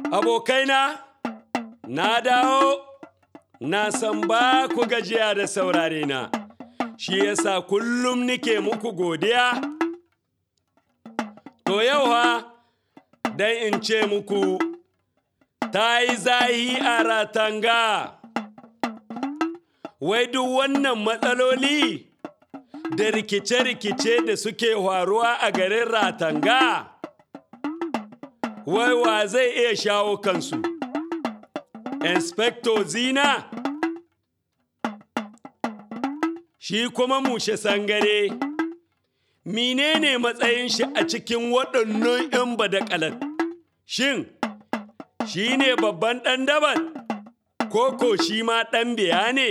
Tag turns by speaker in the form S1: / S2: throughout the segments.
S1: Abokaina, na dawo, na san ba ku gajiya da saurare na, shi yasa kullum nike muku godiya. To yau ha, dan in ce muku, ta yi zahi a ratanga. Wai duk wannan matsaloli da rikice-rikice da suke faruwa a garin ratanga. Wai wa zai iya shawo kansu? Inspector Zina? Shi kuma mushe sangare, menene matsayin shi a cikin waɗannan 'yan badakalan? Shin, shi ne babban ɗan daban? Koko shi ma ɗan biya ne?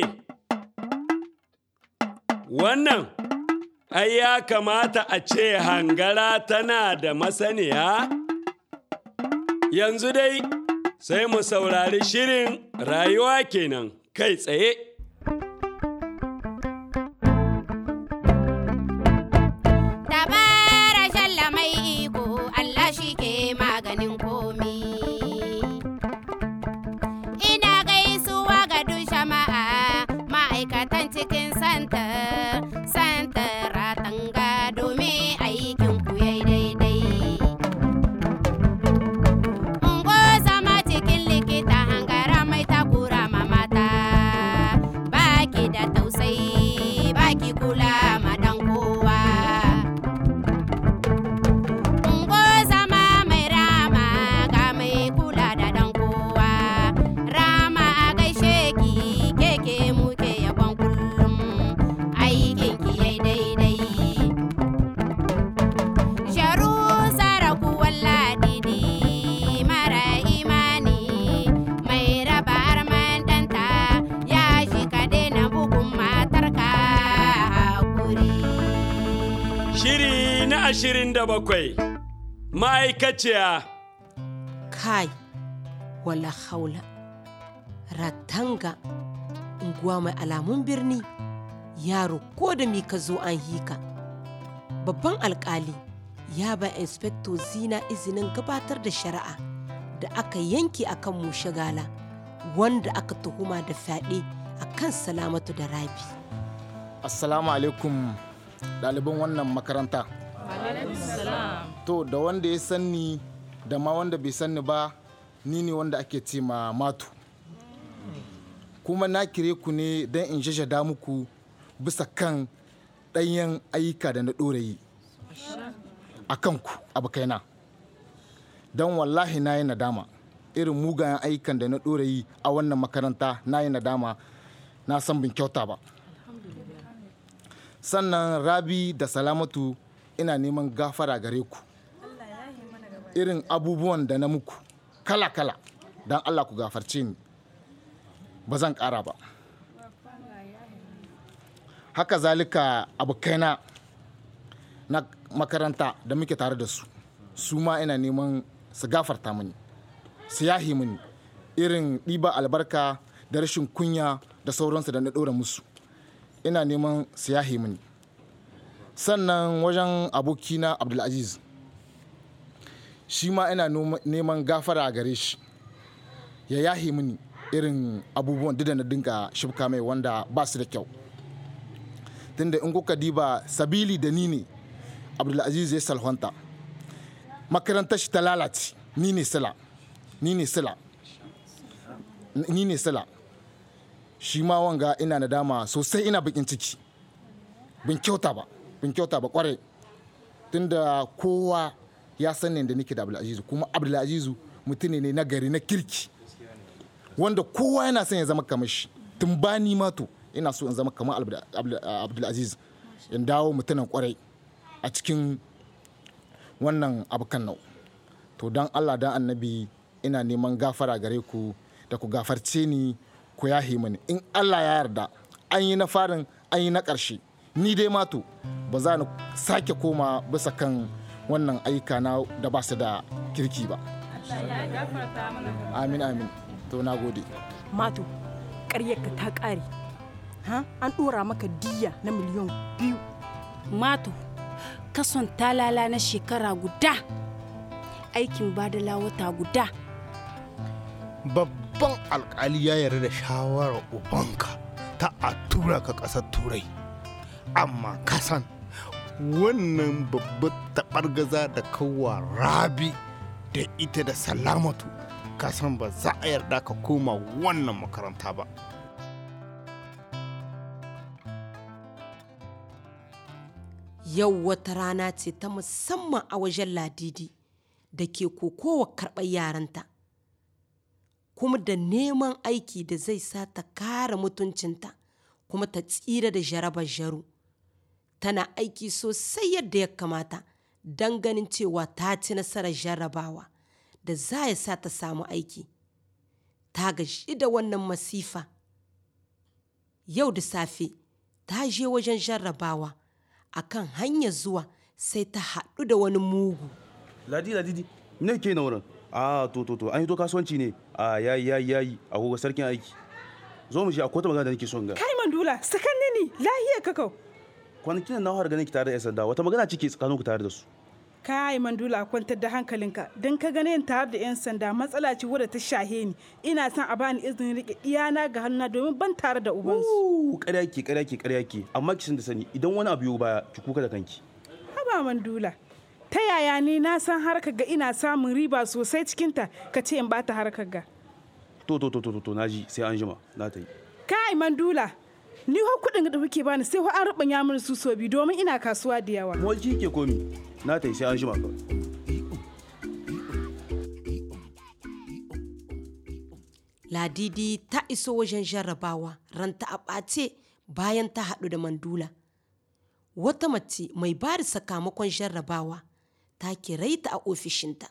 S1: Wannan, ai ya kamata a ce hangara tana da masaniya? Yanzu dai, sai mu saurari shirin rayuwa kenan kai tsaye.
S2: Dabara shalla mai iko Allah shi ke maganin komi. Ina gaisuwa ga duk jama'a ma'aikatan cikin santa, santa ratanga domin aikin ku yayi daidai. Ungo zama cikin likita hangara mai takura ma mata, baki da tausayi, baki kula ma dan kowa. Ungo zama mai rama ga mai kula da dan kowa. Rama a gaishe ki keke muke yabon kullum aikin ki yayi daidai. Sharu saraku walladidi mara imani mai raba arman danta ya shi ka daina bugun matarka hakuri.
S1: Shiri na ashirin da bakwai, ma'aikaciya.
S3: kai wala haula ratanga unguwa mai alamun birni yaro ko da mi ka zo an hika babban alkali ya ba inspector zina izinin gabatar da shari'a da aka yanke akan mu shagala wanda aka tuhuma da fyaɗe a kan salamatu da rabi
S4: Assalamu alaikum ɗaliban wannan makaranta. To da wanda ya sanni da ma wanda bai sanni ba ni ne wanda ake ce ma matu. Kuma na kire ku ne don in jajada muku bisa kan ɗanyen ayyuka da na ɗora yi. A kanku abokaina. Don wallahi na yi nadama. Irin mugayen ayyukan da na ɗora yi a wannan makaranta na yi nadama na san bin kyauta ba. sannan rabi da salamatu ina neman gafara gare ku irin abubuwan da na muku kala-kala don allah ku gafarce ni ba zan ƙara ba haka zalika abokaina na makaranta da muke tare da su su ma ina neman su gafarta mini su yahi mini irin ɗiba albarka da rashin kunya da sauransu da na ɗora musu ina neman su yahe mini sannan wajen abokina abdulaziz shi ma ina noma- neman gafara a gare shi ya yahe mini irin abubuwan duk da na dinga shibka mai wanda ba su da kyau tunda in kuka diba sabili da ni ne abdulaziz ya salhanta makarantar shi ta lalace ni ne sila ni ne sila ni ne sila shi ma wanga ina nadama sosai ina bakin ciki bin kyauta ba bin kyauta ba kwarai tunda kowa ya san da nake da abdulazizu kuma abdulazizu mutum ne na gari na kirki wanda kowa yana son ya zama kamar shi tun ba ni ma to ina so in zama kamar Abdul- Abdul- abdulaziz in dawo mutumin kwarai a cikin wannan abokan nau to don allah don annabi ina neman gafara gare ku da ku gafarce ni ku yahe mani in allah ya yarda an yi na farin an yi na ƙarshe ni dai mato ba za ni sake koma bisa kan wannan ayyuka na da ba su da kirki ba amin amin to na gode
S5: mato ƙaryarka ta ƙare ha an ɗora maka diya na miliyan biyu
S6: Mato, kason talala na shekara guda, aikin badala wata guda,
S7: babban alkali ya yarda da shawarar ubanka ta a tura ka ƙasar turai amma kasan wannan babbar taɓargaza da kawa rabi da ita da salamatu kasan ba za a yarda ka koma wannan makaranta ba
S3: Yau wata rana ce ta musamman a wajen ladidi da ke kokowa karɓar yaranta, kuma da neman aiki da zai sa ta kare mutuncinta kuma ta tsira da jarabar jaru. Tana aiki sosai yadda ya kamata don ganin cewa ta ci nasarar jarrabawa da za ya sa ta samu aiki. Ta gaji da wannan masifa. Yau da safe ta je wajen jarrabawa. a kan hanyar zuwa sai ta haɗu da wani mugu.
S8: ladi ladidi ne ke na wurin a to to to an yi to kasuwanci ne a yayi yayi yayi a gogo sarkin aiki zo mu shi a kota magana da nake son ga
S5: kai mandula sakanni ni lahiya kakau
S8: kwanakin nan na fara ganin ki tare da yan sanda wata magana cike tsakanin ku tare da su
S5: kai mandula kwantar da hankalinka don ka gane tare da yan sanda matsala ce wadda ta shahe ni ina son a bani izinin rike iyana ga hannuna domin ban tare da ubansu
S8: Uh, ƙarya ke ƙarya ke ƙarya ke amma ki san da sani idan wani abu yau baya ki kuka da kanki
S5: haba mandula ta yaya ni na san harkar ga ina samun riba sosai cikinta ka ce in bata harkar ga
S8: to to to to to naji sai an jima na ta yi
S5: kai mandula ni ho kuɗin da kuke bani sai ho an rubanya mini su so biyu domin ina kasuwa da yawa
S8: mu ki ke komi na ta yi sai an jima kawai
S3: Ladidi ta iso wajen jarrabawa ranta a ɓace bayan ta haɗu da mandula. Wata mace mai ba da sakamakon jarrabawa ta kiraita a ofishinta.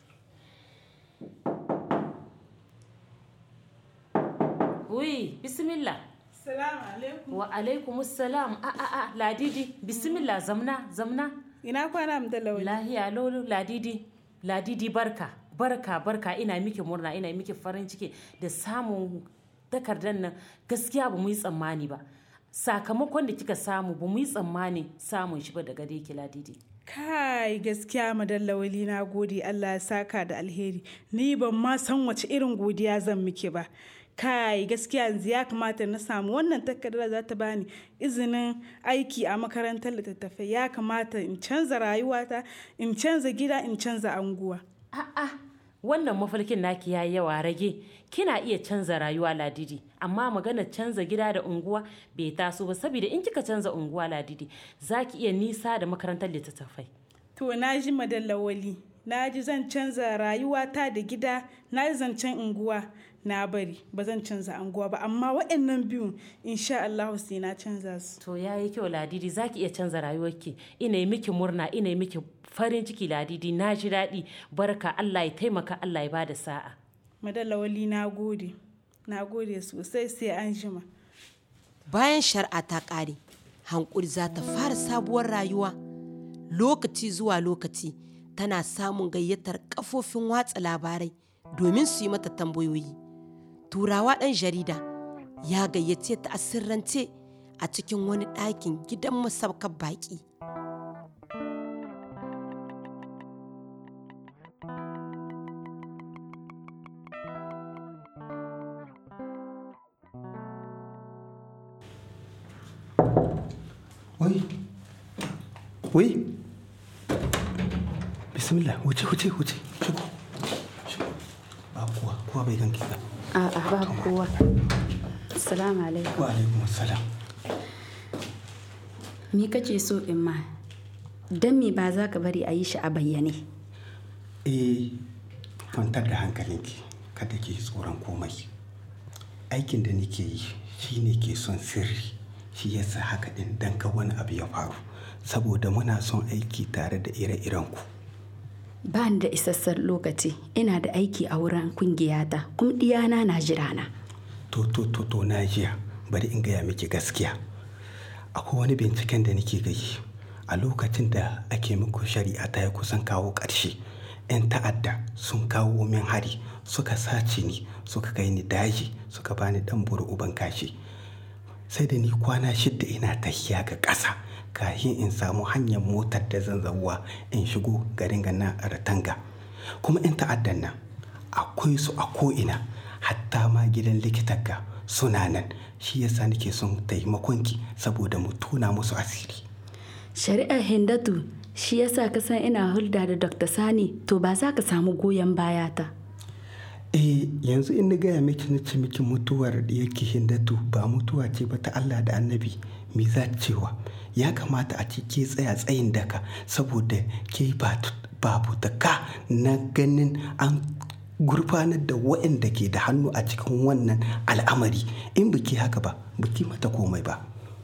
S9: Ui, bismillah.
S5: salamu alaikum
S9: Wa alaikumus salam. A a a ladidi, bismillah zamna, zamna.
S5: ina kwana mu da launi
S9: Lahiya lolo ladidi. Ladidi barka. Barka barka ina miki murna ina miki farin ciki da samun takardar nan gaskiya ba mu yi tsammani ba. Sakamakon da kika samu ba mu yi tsammani samun shi ba daga dai ki ladidi.
S5: kai gaskiya madallawali na gode Allah ya saka da alheri ni ban ma san wace irin godiya zan miki ba kai gaskiya yanzu ya kamata na samu wannan takardar za ta bani izinin aiki a makarantar littattafai ya kamata in canza rayuwata in canza gida in canza anguwa
S9: A'a, wannan mafarkin naki yayi yawa rage. Kina iya canza rayuwa ladidi, amma magana canza gida da unguwa bai taso ba saboda in kika canza unguwa ladidi, za ki iya nisa da makarantar littattafai.
S5: to na ji madallawali na ji zan canza rayuwata da gida na ji zancen unguwa na bari ba zan canza anguwa ba amma waɗannan biyun insha Allah sai na canza su
S9: To ya yi kyau ladidi za ki iya canza rayuwarki. Ina yi miki murna, ina yi miki farin ciki ladidi, na ji daɗi, barka Allah ya taimaka Allah ya bada sa'a.
S5: madallawali na gode na gode sosai sai an jima
S3: Bayan shari'a ta ƙare, hankuri za ta fara sabuwar rayuwa. Lokaci zuwa lokaci tana samun gayyatar kafofin watsa labarai domin su yi mata tambayoyi. Turawa ɗan jarida ya gayyace ta a sirrance a cikin wani ɗakin gidan masaukan baƙi.
S10: Wai, wai, bismillah, wuce, wuce, wuce, shigo, shigo. Ba kowa, kowa bai ganki ba.
S6: A'a babu kowa. Assalamu alaikum.
S10: Wa alaikum salam.
S6: Me kace so in ma? Dan me ba za ka bari a yi shi a bayyane?
S10: Eh, kwantar da hankalinki, kada ki tsoron komai. Aikin da nake yi shi ne ke son sirri, shi yasa haka ɗin dan ka wani abu ya faru, saboda muna son aiki tare da ire-irenku.
S6: Ba ni da isassan lokaci, ina da aiki a wurin kungiyata, kuma diyana na jirana.
S10: To, to, to, to, na jiya, bari in gaya miki gaskiya. Akwai wani binciken da nake gayi a lokacin da ake muku shari'a ta ya kusan kawo ƙarshe. 'Yan ta'adda sun kawo min hari suka sace ni suka kai ni daji suka bani dan buru uban kashi. Sai da ni kwana shidda ina tahiya ga ƙasa kafin in samu hanyar motar da zan zauwa in shigo garin gana a Ratanga. Kuma 'yan ta'addan nan akwai su a ko'ina hatta ma gidan likitanka suna nan shi yasa nake son taimakonki saboda mu tona musu asiri
S6: shari'ar hindatu shi yasa ka san ina hulda da dr sani to ba za ka samu goyon bayata
S10: eh yanzu in na gaya miki na ce miki mutuwar da yake hindatu ba mutuwa ce ba ta Allah da annabi me za cewa ya kamata a ce ke tsaya tsayin daka saboda ke babu ka na ganin an gurfanar da waɗanda ke da hannu a cikin wannan al'amari in biki haka ba biki mata komai ba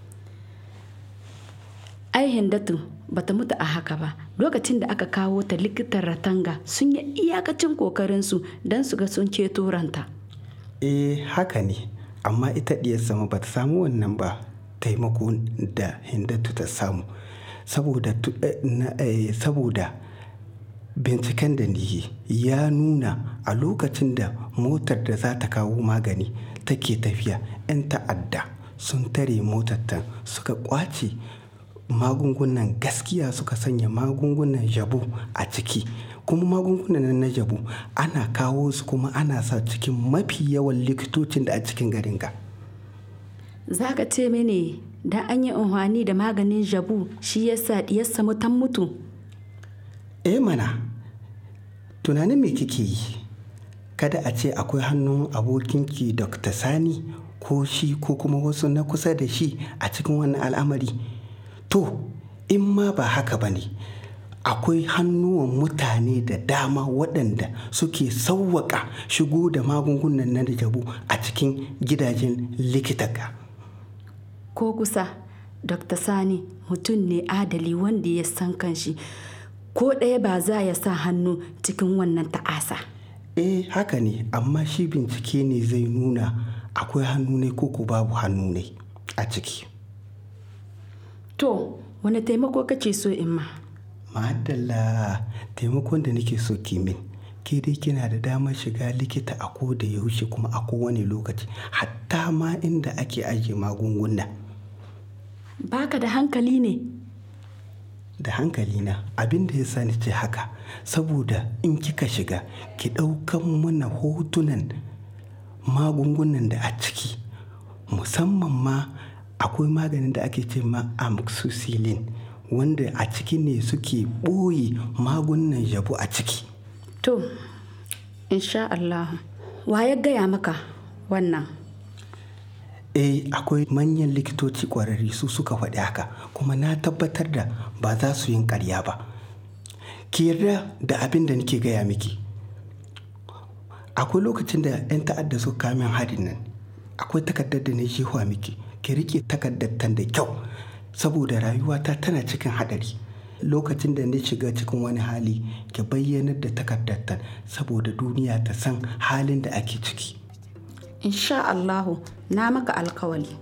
S6: ai hindatu bata mutu a haka ba lokacin da aka kawo ta likitan ratanga sun yi iyakacin kokarinsu don su ga sun ceto ranta
S10: eh haka ne amma ita diyar sama bata samu wannan ba taimako da hindatu ta samu saboda saboda binciken da ni ya nuna a lokacin da motar da za ta kawo magani take tafiya 'yan ta'adda sun tare motar ta suka kwace magungunan gaskiya suka sanya magungunan jabu a ciki kuma magungunan na jabu ana kawo su kuma ana sa cikin mafi yawan likitocin da a cikin garin ga
S6: za ka ce mini da an yi unhwani da maganin jabu shi yasa diyarsa mutan mutu
S10: eh mana tunanin me kike yi kada a ce akwai hannun abokinki dr sani ko shi ko kuma wasu na kusa da shi a cikin wannan al'amari to in ma ba haka ba ne akwai hannuwan mutane da dama waɗanda suke sauwaƙa shigo da magungunan na jabu a cikin gidajen likitaka
S6: ko kusa dr sani mutum ne adali wanda ya san kanshi ko ɗaya ba za ya sa hannu cikin wannan ta'asa
S10: eh haka ne amma shi bincike ne zai nuna akwai hannu ne ko ko babu hannu ne a ciki
S6: to wani taimako kace so in ma
S10: madalla taimakon da nake so kimin ke dai kina da damar shiga likita a ko da yaushe kuma a kowane lokaci hatta ma inda ake ajiye magunguna
S6: baka da hankali ne
S10: da hankali na abin da ya sa ni ce haka saboda in kika shiga ki ɗaukan mana hotunan magungunan da a ciki musamman ma akwai maganin da ake ce ma amoxicillin wanda a ciki ne suke ɓoye magungunan yabo a ciki
S6: to insha Allah wa ya gaya maka wannan
S10: eh akwai manyan likitoci kwararri su suka faɗi haka kuma na tabbatar da ba za su yin ƙarya ba ki yarda da abin da nake gaya miki akwai lokacin da 'yan ta'adda suka kamin harin nan akwai takardar da na jehuwa miki ki rike takardar tan da kyau saboda rayuwata tana cikin haɗari lokacin da na shiga cikin wani hali ki bayyanar da takardar tan saboda duniya ta san halin da ake ciki
S6: insha Allahu na maka alkawali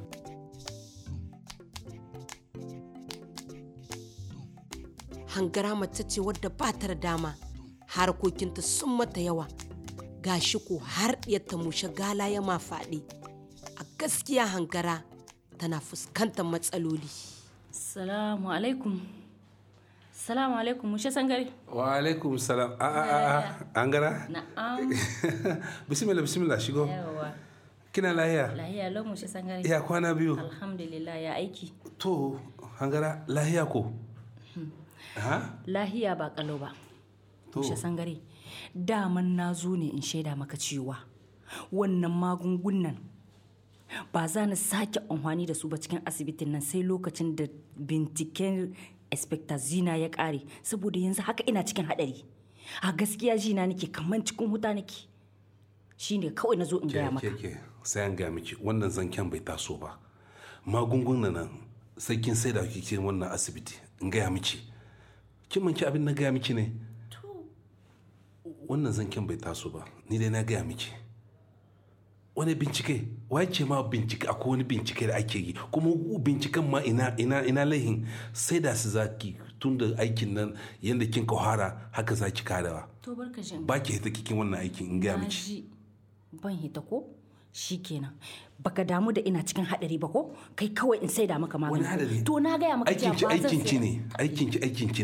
S3: hangara mace ce wadda ba ta da dama harkokinta sun mata yawa gashi ko har ta mushe gala ya ma faɗi a gaskiya hangara tana fuskantar matsaloli
S9: salamu alaikum salamu alaikum mushe sangare
S11: wa alaikum salam a a a an gara
S9: na'am
S11: bismillah bismillah shigo
S9: yawa
S11: kina lahiya
S9: lahiya lau mushe sangare
S11: ya kwana biyu
S9: alhamdulillah ya aiki
S11: to hangara lahiya ko ha
S9: lahiya ba kalau ba
S11: To.
S9: mushe sangare daman na zo ne in shaida maka cewa wannan magungunan ba za na sake amfani da su ba cikin asibitin nan sai lokacin da binciken expectazina ya kare saboda yanzu haka ina cikin hadari a gaskiya jina nake kamar cikin huta nake shine kawai na zo in gaya maka
S11: ke ke sai an gaya miki wannan zanken bai taso ba magungunan nan sai kin sai da kike wannan asibiti in gaya miki kin manki abin na gaya miki ne wannan zanken bai taso ba ni dai na gaya miki wani bincike wai ce ma bincike akwai wani bincike da ake yi kuma binciken ma ina ina ina laihin sai da su zaki tun da aikin nan yadda kin kahara haka zaki karawa
S9: to barka jin
S11: ba ki hita kikin wannan aikin in gaya miki
S9: ji ban hita ko shikenan baka damu da ina cikin hadari ba ko kai kawai in saida maka magani
S11: wani hadari
S9: to na gaya maka
S11: aikin ki
S9: cewa ba zan
S11: aikin ki
S9: saya-
S11: ne aikin ki aikin ki ne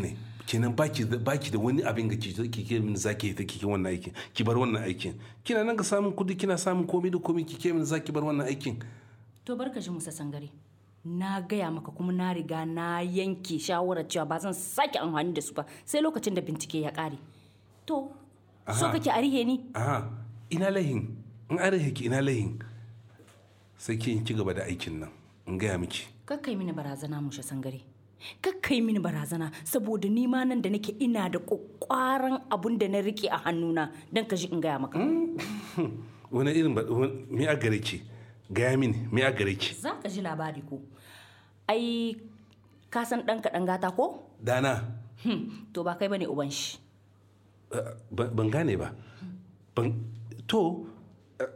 S11: kenan baki da baki da wani abin ga ki ki ke min zaki ta kike wannan aikin ki bar wannan aikin kina nan ga samun kudi kina samun komai da komai ki ke min zaki bar wannan aikin
S6: to barka shi musa sangare na gaya maka kuma na riga na yanke shawarar cewa ba zan sake amfani da su ba sai lokacin da bincike ya kare to so
S11: Aha.
S6: kake a rihe ni
S11: aha ina lahin in an rahe ki ina lahin sai ki ci gaba da aikin nan in gaya miki
S6: kakkai mini barazana mushe sangare kakkai mini barazana saboda ni ma nan da nake ina da kwakwaran abun da na rike a hannuna don ka ji in gaya maka
S11: wani irin ba wani- me a gare ki gaya mini me a gare ki
S6: za ka ji labari ko ai ka san ɗan kaɗan gata ko
S11: dana
S6: Hmm, to ba kai bane uban shi
S11: eh, ban ban gane ba ban to eh,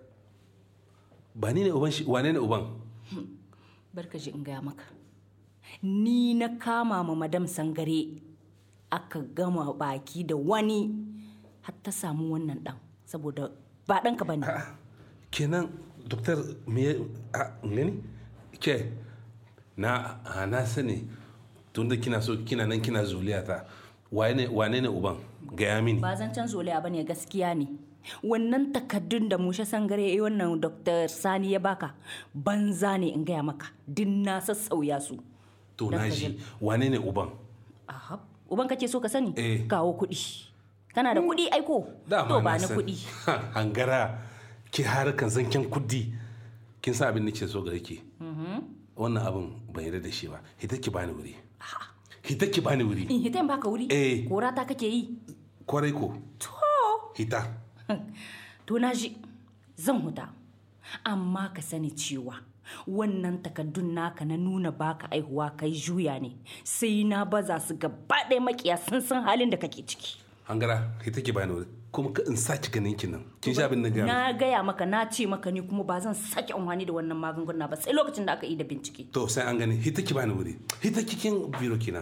S11: ba ni ne uban shi wane ne uban
S6: barka ji in gaya maka ni na kama ma madam sangare aka gama baki da wani har ta samu wannan dan saboda ba ɗanka ba ne
S11: kenan doktor me ya- a gani ke na a, na sani tunda kina so kina nan kina zuliya ta wane wane ne uban gaya mini
S6: ba zancen zoliya ba ne gaskiya ne wannan takaddun da mushe sangare ya yi wannan dr sani ya baka banza ne in gaya maka din na sassauya su
S11: to
S6: Dan
S11: na
S6: ka
S11: ji
S6: ji.
S11: wane ne uban
S6: Aha, uban kake so ka sani
S11: Eh.
S6: kawo kuɗi kana da kuɗi aiko
S11: dama
S6: to ba
S11: na
S6: ni
S11: san.
S6: kuɗi
S11: hangara ki harkan zanken kudi kin sa abin da ke so gare ki wannan abin ban yarda da shi ba hita ki bani wuri hita ki bani wuri
S6: in hitan baka wuri
S11: Eh.
S6: kora ta kake yi
S11: kwarai ko
S6: to
S11: hita
S6: to na ji zan huta amma ka sani cewa wannan takaddun naka na nuna baka aihuwa kai juya ne sai na baza su gaba ɗaya makiya sun san halin da kake ciki
S11: hangara hita ki bani wuri kuma ka in saki ganin ki nan kin sha abin da ga
S6: na gaya maka na ce maka ni kuma ba zan sake amfani da wannan magunguna ba sai lokacin da aka yi da bincike
S11: to sai an gani hita ki bani wuri hita kikin biro kina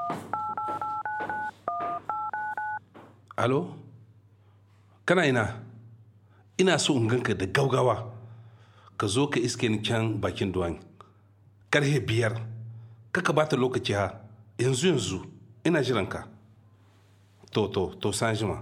S11: alo kana ina ina so in ganka da gaugawa ka zo ka iske ni can bakin duwan karhe biyar kaka bata lokaci ha yanzu yanzu ina jiranka to to to san jima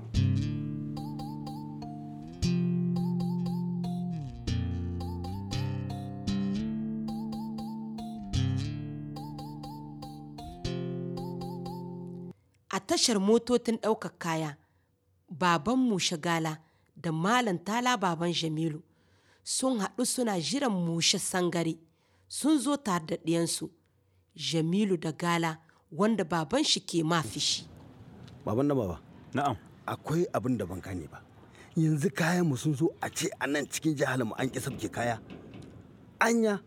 S3: a tashar motocin ɗaukar kaya baban shagala da malam tala baban jamilu sun haɗu suna jiran mushe sangare sun zo tare da ɗiyansu jamilu da gala wanda baban shi ke mafishi
S12: baban da baba
S13: na'am
S12: akwai abin da ban gane ba yanzu kayan mu sun zo a ce a nan cikin jihar mu an ki sabke kaya anya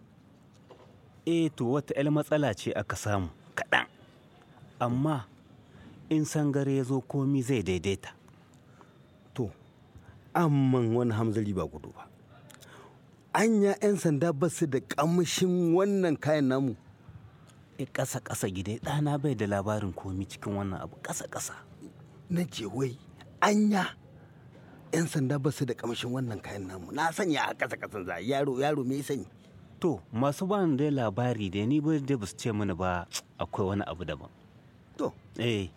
S13: eh to wata 'yar matsala ce aka samu kaɗan amma in sangare ya zo komi zai daidaita
S12: to amman wani hamzari ba gudu ba anya 'yan sanda ba su da kamshin wannan kayan namu
S13: e ƙasa ƙasa gida ɗana bai da labarin komi cikin wannan abu ƙasa ƙasa
S12: na ce wai anya 'yan sanda ba su da kamshin wannan kayan namu na sanya a ƙasa ƙasan za yaro yaro me ya sani
S13: to masu ba ni dai labari da ni ba da ba su ce mini ba akwai wani abu daban
S12: to
S13: eh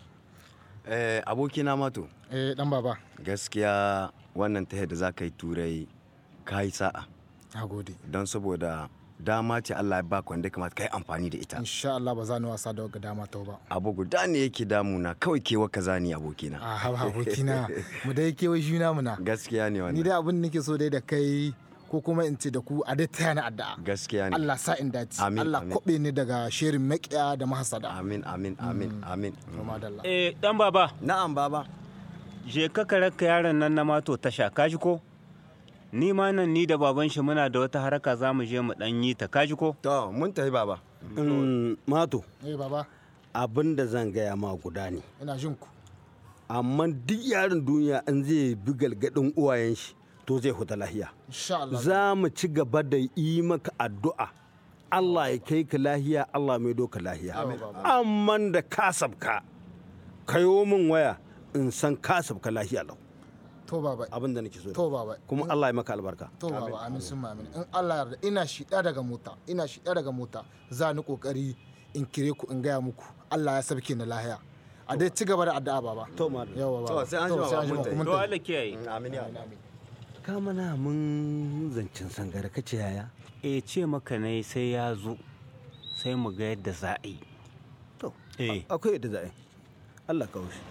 S14: Eh, abokina mato.
S4: Eh, dan baba.
S14: Gaskiya wannan ta da za ka yi turai ka yi sa'a.
S4: Na gode.
S14: Don saboda dama ce Allah ya baka wanda ya kamata ka yi amfani da ita.
S4: Insha Allah ba za ni wasa da wagga dama ta ba.
S14: Abu guda ne yake damuna kawai kewa ka zani abokina.
S4: A haba abokina. mu dai kewa juna muna.
S14: Gaskiya ne
S4: Ni
S14: wannan.
S4: dai abin da nake so dai da kai ko kuma in ce da ku a dai taya na addu'a.
S14: Gaskiya ne.
S4: Allah sa in dace.
S14: Amin,
S4: Allah
S14: amin.
S4: kwabe ni daga shirin makiya da mahasada.
S14: Amin amin amin amin.
S4: Madalla.
S13: eh dan baba
S14: Na'am baba.
S13: je ka ka raka yaron nan na mato tasha kaji ko ni ma nan ni da baban shi muna da wata haraka za mu je mu dan yi ta kaji ko
S14: To mun tafi baba.
S12: Mm, mato
S4: Eh baba,
S12: abin da zan gaya ma guda ne
S4: ina jin ku.
S12: amma duk yaron duniya an zai bi galgadin uwayen shi to zai huta lahiya
S4: Insha Allah.
S12: za mu ci gaba da yi maka addu'a Allah ya kai ka lahiya Allah mai doka lahiya amma da kasabka kayo min waya in san kasabka lahiya lau
S4: To baba.
S12: abin da nake so da.
S4: To baba.
S12: kuma Allah ya maka albarka
S4: To baba amin sun amin. In Allah yarda ina shiɗa daga mota, ina shiɗa daga mota za ni kokari in kire ku in gaya muku Allah ya sabke ni lahiya. a dai ci gaba da addu'a baba
S12: to ma
S4: yawa baba
S12: To, sai an jima ba, mun tafi.
S4: mun
S12: To,
S4: tafi.
S12: Allah
S13: kiyaye
S12: amin ya ka mana mun zancen sangare kace yaya
S13: e ce maka ne sai ya zo sai mu ga yadda za a yi
S12: to
S13: eh
S12: akwai yadda za a yi Allah ka wuce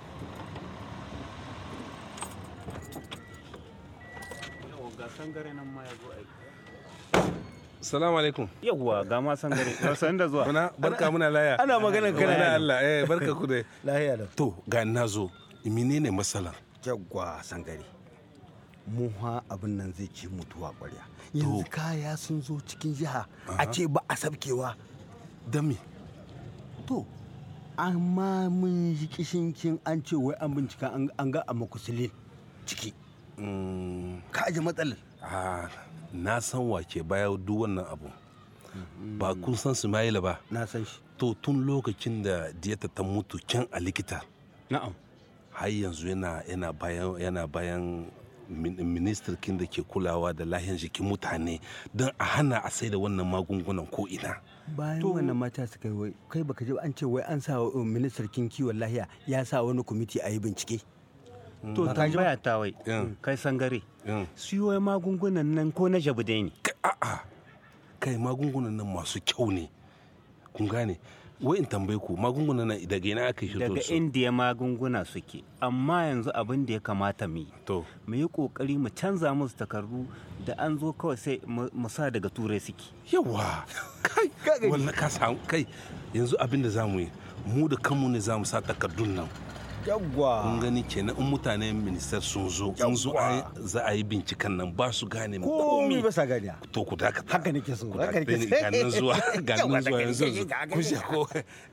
S13: ga sangare nan ma ya zo ai
S11: salamu alaikum
S13: yawwa ga ma sangare san da zuwa
S11: Muna barka muna laya.
S12: Ana maganar kana
S11: Wala
S12: ne.
S11: Allah eh barka ku dai.
S12: lahiya da
S11: To ga na zo menene matsalar?
S12: jagwa sangare mu ha abin nan zai ci mutuwa ƙwarya yanzu kaya sun zo cikin jiha a ce ba a sabkewa
S11: da me
S12: to amma mun yi kishinkin an ce wai an bincika an- an ga a makusulin ciki ka aje matsalar
S11: Ah, na san wake baya duk wannan abu. Ba kun san Sumaila ba?
S12: Na san shi.
S11: To tun lokacin da diyata ta mutu can a likita.
S12: Na'am.
S11: Har yanzu yana yana bayan yana bayan min- ministirkin da ke kulawa da lahiyar jikin mutane don a hana a sai da wannan magungunan ko ina.
S12: bayan wannan mata suka yi wai kai baka ji ba an ce wai an sa wa ministar kin kiwon lahiya ya sa wani kwamiti a yi bincike
S13: to
S12: Ba ka ji ba?
S13: tambaya ta wai kai sangare siyo magungunan nan ko na jabu dai ne
S11: kai magungunan nan masu kyau ne kun gane wai in tambaye ku magungunan nan daga ina aka yi
S13: daga indiya magunguna suke amma yanzu abin da ya kamata mu yi
S11: to
S13: mu yi kokari mu canza musu takardu da an zo kawai sai mu mu sa daga turai suke
S11: yawa kai wannan ka samu kai yanzu abin da zamu yi mu da kanmu ne zamu sa takardun nan
S12: yawwa
S11: kun gani kenan in mutanen ministar sun zo in zo a yi- za a yi binciken nan ba su gane mu
S12: komi ba sa gani
S11: to ku dakata
S12: haka nake so
S11: ku
S12: haka
S11: dakata
S12: nake
S11: ni
S12: so
S11: ga nan zuwa ga nan
S12: Yawwa,
S11: zuwa
S12: haka
S11: yanzu
S12: nake,
S11: yanzu
S12: haka
S11: ku
S12: nake.
S11: sha ko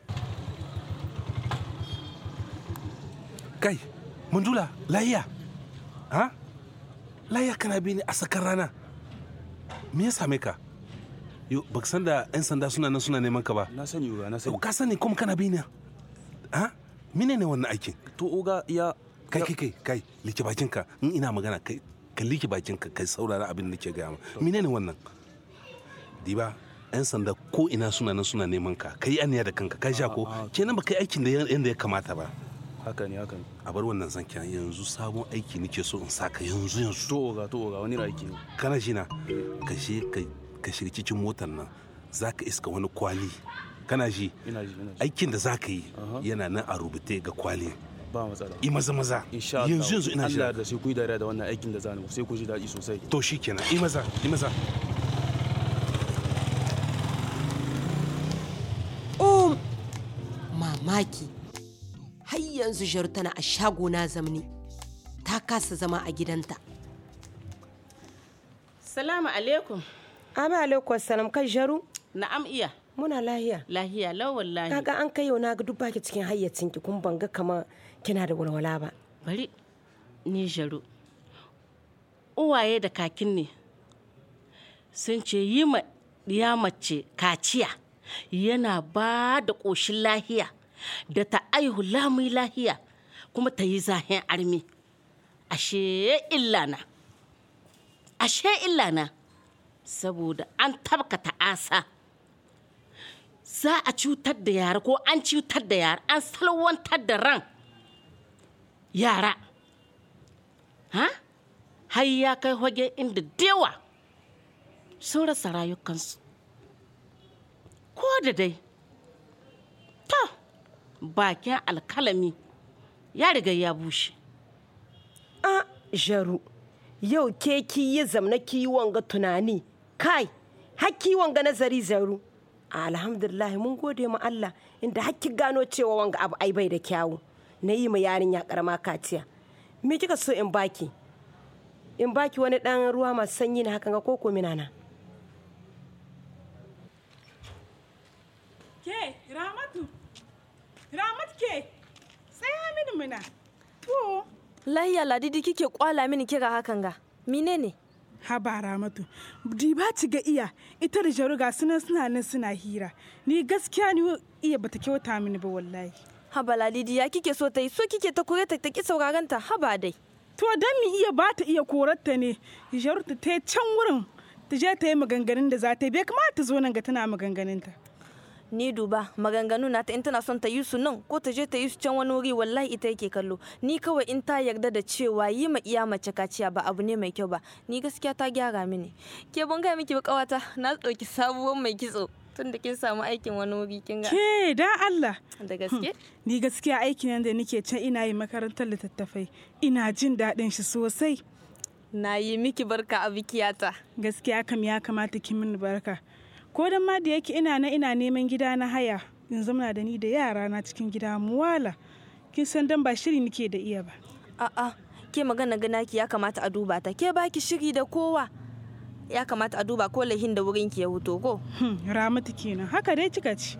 S11: kai mundula lahiya ha lahiya kana bi ni a sakar rana me ya same ka yo baka san da yan sanda suna nan suna neman ka ba
S8: na sani uga na sani
S11: ka sani kuma kana bi ni ha mine ne wannan aikin
S8: to uga ya
S11: kai kai kai kai like bakinka in ina magana kai ka like bakinka kai saurara abin da nake gaya ma mine ne wannan diba yan sanda ko ina suna nan suna neman ka kai aniya da kanka kai sha ko kenan ba kai aikin da yanda ya kamata ba
S8: haka ne haka ne
S11: a bar wannan zankiya yanzu sabon aiki nake so in saka yanzu yanzu
S8: to oga to oga wani aiki ne
S11: kana shi na ka shi ka shiga cikin motar nan zaka iska wani kwali kana shi
S8: ina ji ina ji
S11: aikin da zaka yi yana nan a rubuce ga kwali
S8: ba matsala
S11: i maza maza
S8: insha Allah
S11: yanzu yanzu ina
S8: Allah
S11: jira
S8: da sai ku yi dariya da wannan aikin da zani sai ku ji daɗi sosai
S11: to shikenan i maza i maza
S3: Um, mamaki. Har yanzu Jaru tana a shagona zamni. Ta kasa zama a gidanta.
S15: Salamu alaikum.
S16: Ama alaikum salam kai Jaru.
S15: Na'am iya.
S16: Muna lahiya.
S15: Lahiya lau wallahi.
S16: Kaga an kai yau na ga duk baki cikin hayyacin ki kun banga kama kina da walwala ba.
S15: Bari ni Jaru. Uwaye da kakin ne sun ce yi ma ya mace kaciya yana ba da ƙoshin lahiya da ta aihu lamun lahiya kuma ta yi zahen armi. Ashe illa na. Ashe illa na. Saboda an tabka ta'asa. za a cutar da yara ko an cutar da yara an salwantar da ran yara ha har ya kai hoge inda dewa sun rasa rayukansu ko da dai to bakin alkalami ya riga ya bushe
S16: A Jaru. Yau ke ki yi zamna ki yi wanga tunani. Kai, hakki wanga nazari Jaru. Alhamdulillah mun gode ma Allah inda hakki gano cewa wanga abu ai bai da kyawu. Na yi ma yarinya karama kaciya. Me kika so in baki? In baki wani dan ruwa masu sanyi na hakan ga koko minana.
S5: Ke, Ramatu, Ramat ke, tsaya mini muna. To,
S17: Lahiya ladidi kike kwala mini kira hakan ga. Mine ne?
S5: haba Ramatu, diba ci ga iya, ita da jaru ga sunan suna nan suna hira. Ni gaskiya ni iya bata kyauta mini ba wallahi.
S17: Haba ladidi ya kike so ta yi so kike ta kore ta ki sauraron ta haba dai.
S5: To dan mi iya ba ta iya korarta ne, jaru ta ta can wurin ta je ta yi maganganun da za ta yi bai kamata ta zo nan ga tana maganganunta.
S17: ni duba maganganu na ta in tana son ta yi su nan ko ta je ta yi su can wani wuri wallahi ita yake kallo ni kawai in ta yarda da cewa yi ma iya mace kaciya ba abu ne mai kyau ba ni gaskiya ta gyara mini ke ban gaya miki ba kawata na ɗauki sabuwar mai kitso tun da kin samu aikin wani wuri kin ga
S5: Ke da Allah.
S17: da gaske
S5: Ni gaskiya aikin nan da nake can ina yi makarantar littattafai. Ina jin daɗin shi sosai.
S17: Na yi miki barka a bikiyata.
S5: Gaskiya kam ya kamata ki mini barka. Ko dan ma da yake ina na ina neman gida na haya. In zamana da ni da yara na cikin gida mu wala. Kin san dan ba shiri nake da iya ba.
S17: a'a ke magana ganaki ya kamata a duba ta ke baki shiri da kowa ya kamata a duba ko lahin da wurin ki ya wuto ko
S5: Ramatu kenan haka dai kika ci.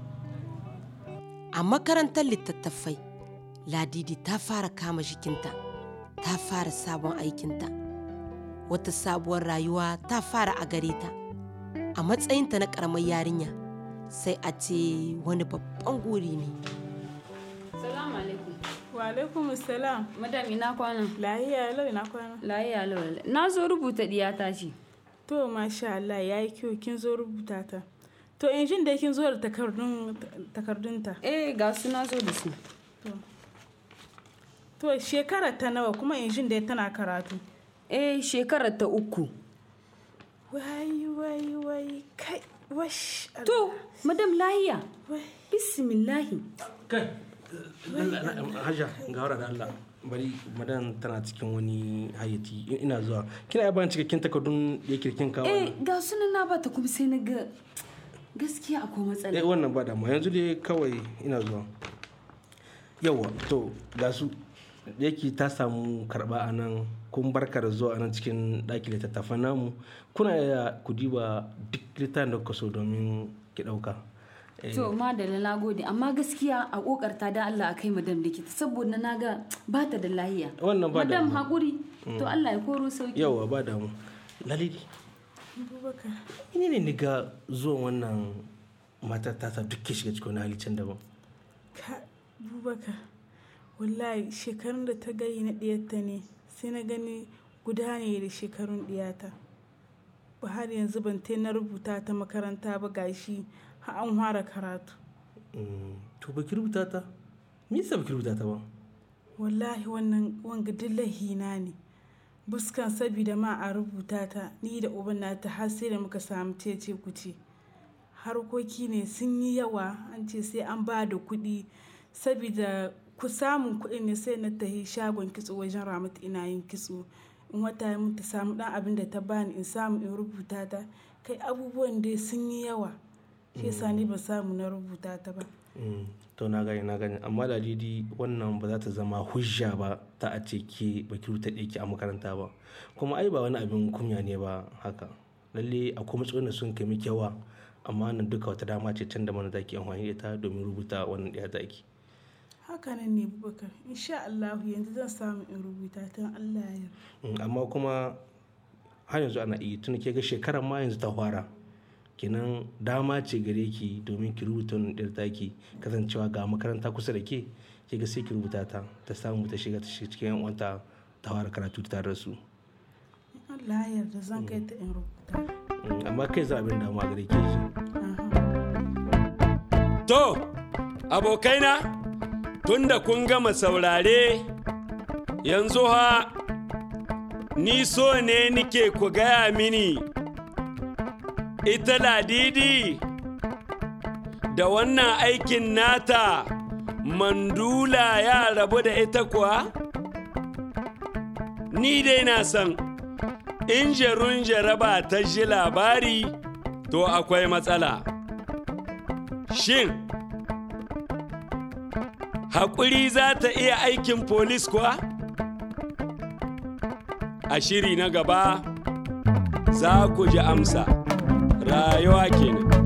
S3: A makarantar littattafai, Ladidi ta fara kama jikinta, ta fara sabon aikinta. Wata sabuwar rayuwa ta fara a gare ta. A matsayinta na ƙaramar yarinya, sai a ce wani babban guri ne.
S18: Salamu alaikum.
S5: Wa alaikum salam.
S18: Madam ina kwana?
S5: Lahiya lau ina kwana.
S18: Lahiya lau. Na zo rubuta diyata ce.
S5: To masha Allah ya yi kyau kin zo rubuta ta. To in jin da kin zo da takardun takardunta.
S18: Eh ga su na zo da su.
S5: To shekara ta nawa kuma in jin da tana karatu.
S18: Eh shekarar ta uku.
S5: Wai wai wai kai wash.
S18: To madam lahiya. Bismillahi.
S19: kai hajja ga wara da Allah bari madan tana cikin wani hayyaci ina zuwa kina yaban cikakken takardun da yake kin kawo
S18: Eh ga sunan na bata kuma sai na ga gaskiya akwai matsala.
S19: eh wannan ba damuwa yanzu dai kawai ina zuwa yawa to ga su da yake ta samu karba a nan kun barka da zuwa a nan cikin ɗaki littattafan namu kuna iya ku diba duk littafin da kuka so domin ki ɗauka Eh,
S18: To madalla na gode amma gaskiya a kokarta da Allah a kai madam likita saboda na ga ba ta da lahiya.
S19: Wannan ba
S18: Madam
S19: damuwa.
S18: haƙuri
S19: Mm.
S18: to Allah ya koro sauki.
S19: yawa ba damu lalidi
S5: Abubakar.
S19: ini ne ni ga zuwan wannan matar tata duk ke shiga cikin wani hali can daban
S5: Ka Abubakar. Wallahi shekarun da ta gayi na ɗiyarta ne sai na gani guda ne da shekarun ɗiyata. Ba har yanzu ban tai na rubuta ta makaranta ba gashi har an fara karatu.
S19: Mm, to ba ki rubuta ta me yasa ba ki rubuta ta ba
S5: Wallahi wannan wanga duk lahina ne. Buskan sabida ma a rubuta ta ni da uban nata har sai da muka samu cece kuce. Harkoki ne sun yi yawa an ce sai an ba da kuɗi sabida ku samun kuɗi ne sai na tahi shagon kitso wajen ramatu ina yin kitso. In wata ya mun ta samu ɗan abin da ta bani in samu in rubuta ta kai abubuwan dai sun yi yawa. Shi yasa ni ba samu na rubuta ta ba.
S19: Mm, to na gani na gani amma ladidi wannan ba za ta zama hujja ba ta a ce ke ba ki rubuta ɗaya a makaranta ba kuma ai ba wani abin kunya ne ba haka lalle akwai matsalolin da sun kai miki yawa amma nan duka wata dama ce can da mana zaki amfani da ita domin rubuta wannan ɗaya zaki
S5: Hakanan ne Abubakar. Insha Allah yanzu zan samu in rubuta ta in Allah ya yarda.
S19: Mm, amma kuma har yanzu ana iya tun ke ga shekarar ma yanzu ta fara kenan dama ce gare ki domin ki rubuta wannan ɗiyar taki kasancewa ga makaranta kusa da ke ke ga sai ki rubuta ta ta samu ta shiga ta shiga cikin yan uwanta ta fara karatu tare da su
S5: In Allah ya yarda zan kai ta in rubuta.
S19: Mm, amma kai za abin damuwa gare ki shi
S1: To, abokaina, tunda kun gama saurare, yanzu ha ni so ne nike ku gaya mini, ita ladidi da wannan aikin nata mandula ya rabu da ita kuwa? Ni dai na san, in jarun jaraba ta ji labari, to akwai matsala. Shin, haƙuri za ta iya aikin polis kuwa? A shiri na gaba za ku ji amsa, rayuwa kenan.